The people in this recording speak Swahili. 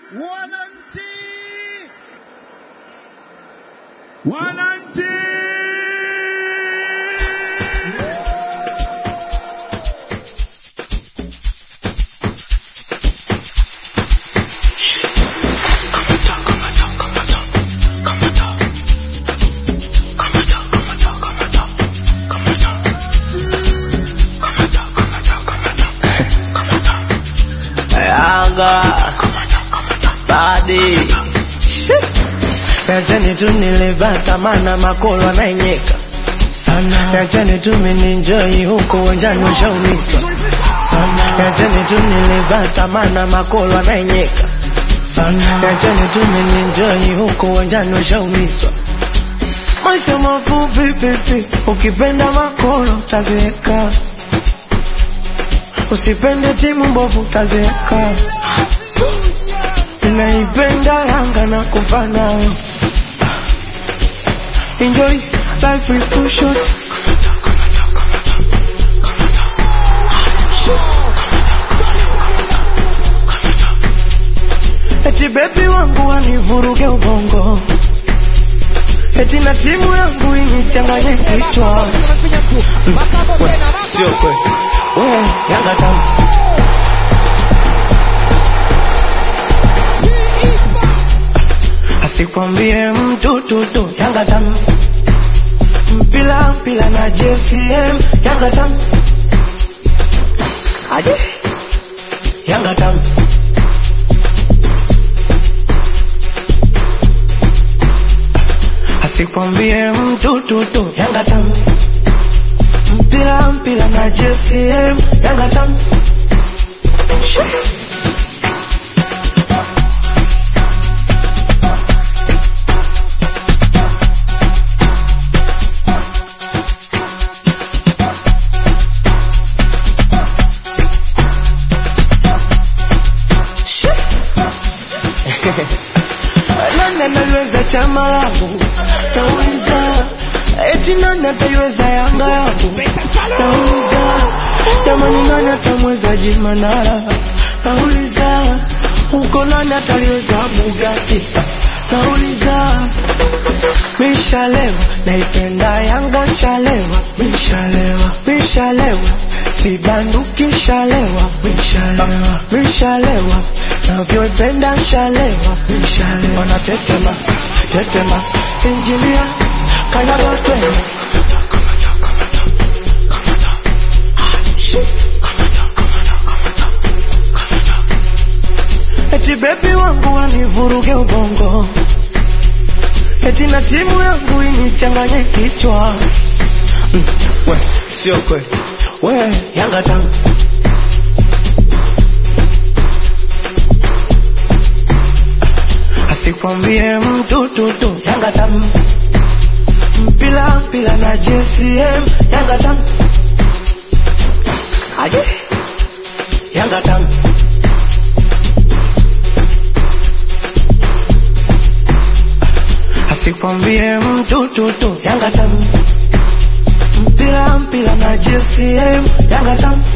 Wananchi! Wananchi! Yanga badi Yachani tu nilipata mana makolo anaenyeka sana. Yachani tu mininjoi huko uwanjani ushaumizwa sana. Yachani tu nilipata mana makolo anaenyeka sana. Yachani tu mininjoi huko uwanjani ushaumizwa Maisha mafupi pipi, ukipenda makolo utazeeka, usipende timu mbovu utazeeka. Naipenda Yanga na kufa nayo. Enjoy life is too short. Eti bebi wangu wanivuruge ubongo, eti na timu yangu inichanganye kichwa. We, Sio kweli, we Yanga tamu asikwambie mtu tutu Yanga tamu mpila mpila na JCM Yanga tamu aje Yanga tamu asikwambie mtu tutu Yanga tamu mpila mpila na JCM Yanga tamu Shoo. nani analiweza chama langu nauliza eti nani ataiweza yanga yangu nauliza jamani nani atamweza jimanara nauliza huko nani ataliweza bugati nauliza mishalewa naipenda yanga shalewa mishalewa mishalewa sibanduki shalewa mishalewa mishalewa navyoipenda shalewa mishalewa natetema tetema injinia kanyaga twende eti bebi wangu wanivuruge ubongo eti na timu yangu inichanganye kichwa mm, we sio kweli we yanga tamu asikwambie mtu tutu yanga tamu mpila mpila na JCM yanga tamu aje yanga tamu asikwambie mtu tutu yanga tamu mpila mpila na JCM yanga tamu